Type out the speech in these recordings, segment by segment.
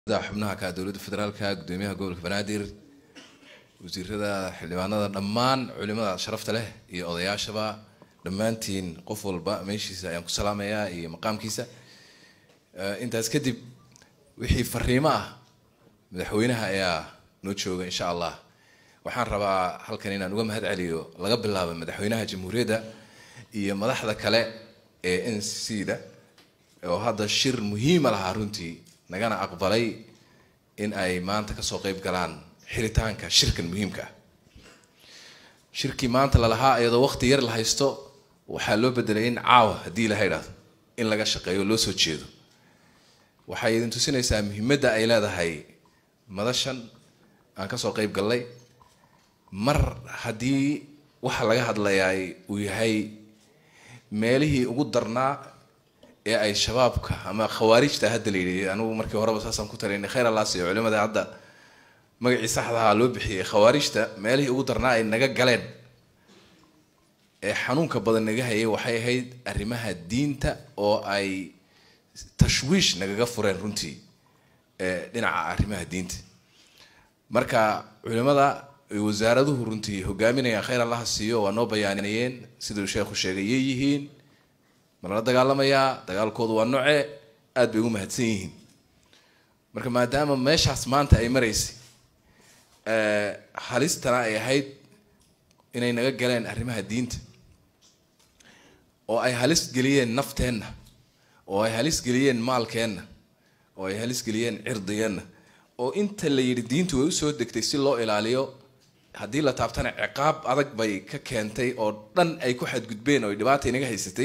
xubnaha ka dowladda federaalka gudoomiyaha gobolka banaadir wasiirada xildhibaanada dhammaan culimada sharafta leh iyo odayaashaba dhammaantiin qof walba meeshiisa ayaan ku salaamayaa iyo maqaamkiisa intaas kadib wixii fariimo ah madaxweynaha ayaa noo jooga insha allah waxaan rabaa halkan inaan uga mahad celiyo laga bilaabo madaxweynaha jamhuuriyadda iyo madaxda kale ee n c da oo hadda shir muhiima lahaa runtii nagana aqbalay in ay maanta kasoo qeyb galaan xiritaanka shirkan muhiimka ah shirkii maanta lalahaa iyadoo waqti yar la haysto waxaa loo bedelay in caawa haddii ilaha idhaahdo in laga shaqeeyo loo soo jeedo waxay idin tusinaysaa muhiimadda ay leedahay madashan aan kasoo qeyb gallay mar haddii waxa laga hadlayaa uu yahay meelihii ugu darnaa ee ay shabaabka ama khawaarijta hadda la yidhi anigu markii horeba saasaan ku talinay khayr allaas iyo culimada hadda magacii saxdaha loo bixiyay khawaarijta meelihii ugu darnaa ay naga galeen ee xanuunka badan naga hayay waxay ahayd arrimaha diinta oo ay tashwiish nagaga fureen runtii dhinaca arrimaha diinta marka culimada wasaaraduhu runtii hogaaminayaan khayr allaha siiyo waa noo bayaaniyeen siduu sheekhu sheegay yay yihiin ma lala dagaalamayaa dagaalkoodu waa noce aada bay ugu mahadsan yihiin marka maadaama meeshaas maanta ay maraysay halistana ay ahayd inay naga galeen arrimaha diinta oo ay halis geliyeen nafteenna oo ay halis geliyeen maalkeenna oo ay halis geliyeen cirdigeenna oo inta la yidhi diintu way usoo degtay si loo ilaaliyo haddii la taabtana ciqaab adag bay ka keentay oo dhan ay ku xadgudbeen oo dhibaata inaga haysatay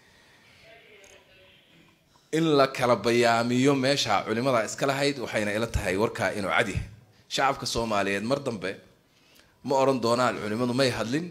in la kala bayaamiyo meesha culimada iska lahayd waxayna ila tahay warkaa inuu cadyahay shacabka soomaaliyeed mar dambe ma oran doonaan culimadu may hadlin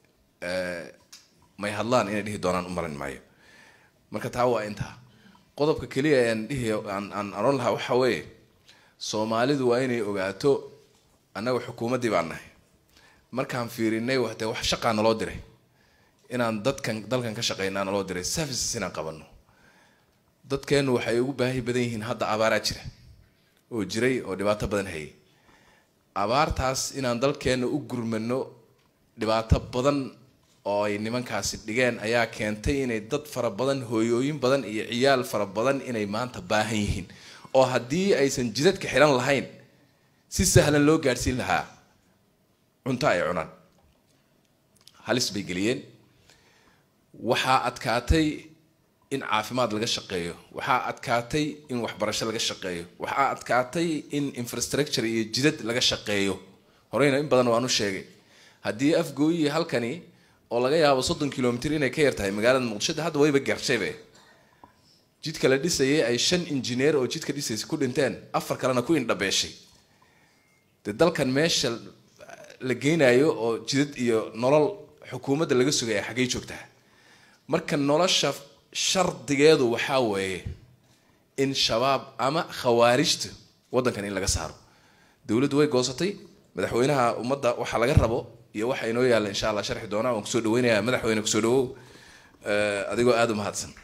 may hadlaan inay dhihi doonaan u maran maayo marka taa waa intaa qodobka keliya aan dhihi aan aan oran lahaa waxa weeye soomaalidu waa inay ogaato annaga xukuumaddii baan nahay markaan fiirinay wate wax shaqaa naloo diray inaan dadkan dalkan ka shaqeynaa naloo diray services inaan qabano dadkeennu waxay ugu baahi badan yihiin hadda abaaraa jira oo jiray oo dhibaato badan hayay abaartaas inaan dalkeenna u gurmano dhibaato badan oo ay nimankaasi dhigeen ayaa keentay inay dad fara badan hooyooyin badan iyo ciyaal fara badan inay maanta baahan yihiin oo haddii aysan jidadka xihan lahayn si sahlan loo gaadhsiin lahaa cunto ay cunaan halis bay geliyeen waxaa adkaatay in caafimaad laga shaqeeyo waxaa adkaatay in waxbarasho laga shaqeeyo waxaa adkaatay in infrastructure iyo jidad laga shaqeeyo horeyna in badan waan u sheegay haddii afgooyi halkani oo laga yaabo soddon kilomitr inay ka yar tahay magaalada muqdisho hadda wayba garshaybe jidka la dhisayay ay shan injineer oo jidka dhisaysa ku dhinteen afar kalena ku indhabeeshay dee dalkan meesha la geynayo oo jidad iyo nolol xukuumadda laga sugaya xaggay joogtaa marka nolosha shardigeedu waxaa weeye in shabaab ama khawaarijta waddankan in laga saaro dowladdu way goosatay madaxweynaha ummadda waxa laga rabo iyo waxa inoo yaalla insha allah sharxi doonaa waan kusoo dhaweynayaa madaxweyne kusoo dhawow adigoo aada u mahadsan